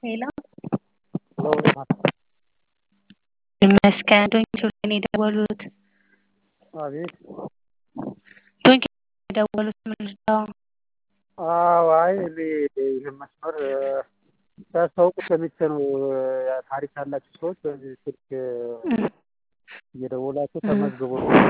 ሄሎ ሄሎ እንዴት ናችሁ? ይመስገን ዶንኪ ነው የደወሉት አቤት ዶንኪ ነው የደወሉት ምንድነው? አዎ አይ እኔ ይህን መስመር ሲያስታውቁ ሰምቼ ነው ታሪክ ያላችሁ ሰዎች በዚህ ስልክ እየደወላችሁ ተመዝግቡ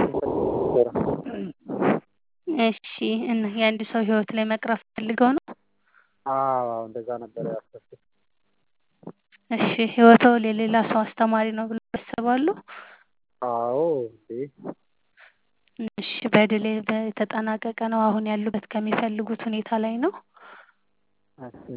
እሺ እና የአንድ ሰው ህይወት ላይ መቅረፍ ፈልገው ነው? አዎ እንደዛ ነበር ያሰብኩት። እሺ ህይወቶ ለሌላ ሰው አስተማሪ ነው ብለው ያስባሉ? አዎ እንዴ እሺ በድል የተጠናቀቀ ነው አሁን ያሉበት ከሚፈልጉት ሁኔታ ላይ ነው? እሺ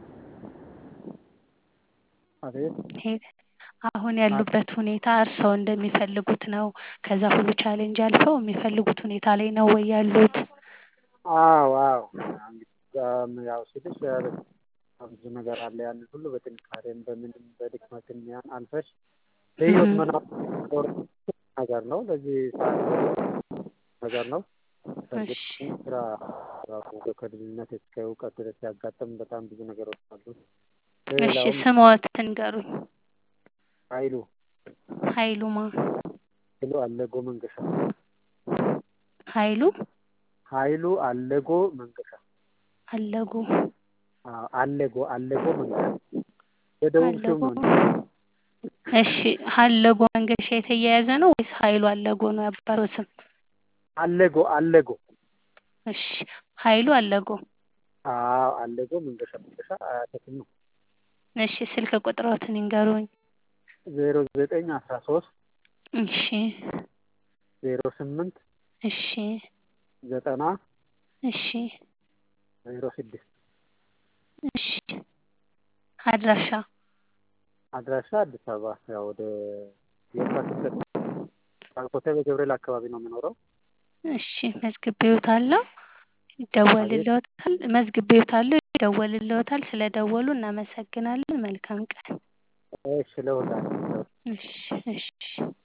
አቤት አሁን ያሉበት ሁኔታ እርስዎ እንደሚፈልጉት ነው? ከዛ ሁሉ ቻሌንጅ አልፈው የሚፈልጉት ሁኔታ ላይ ነው ወይ ያሉት? አዎ አዎ እንግዲህ ያው ስልሽ ብዙ ነገር አለ ያንን ሁሉ በጥንካሬም በምንም በድክመትም ያን አልፈሽ በህይወት መኖር ነገር ነው። ለዚህ ሰዓት ነገር ነው። በእርግጥ ስራ ከልጅነት እስከ እውቀት ድረስ ያጋጠሙ በጣም ብዙ ነገሮች አሉ። እሺ ስምዎትን ንገሩኝ? ኃይሉ ኃይሉ ማ? ኃይሉ አለጎ መንገሻ። ኃይሉ ኃይሉ አለጎ መንገሻ። አለጎ አዎ አለጎ አለጎ መንገሻ የደቡብ ስም ነው። እሺ አለጎ መንገሻ የተያያዘ ነው ወይስ ኃይሉ አለጎ ነው የአባትዎ ስም? አለጎ አለጎ እሺ ኃይሉ አለጎ አዎ አለጎ መንገሻ መንገሻ አያቴ ስም ነው። እሺ ስልክ ቁጥርዎትን ይንገሩኝ? ዜሮ ዘጠኝ አስራ ሶስት እሺ ዜሮ ስምንት እሺ ዘጠና እሺ ዜሮ ስድስት እሺ አድራሻ አድራሻ አዲስ አበባ ያው ወደ የካቲት ኮተቤ ገብርኤል አካባቢ ነው የምኖረው። እሺ መዝግቤዎታለሁ ይደወልልዎታል መዝግቤዎታለሁ ይደወልልዎታል ስለደወሉ እናመሰግናለን መልካም ቀን። እሺ ለሁላችንም እሺ እሺ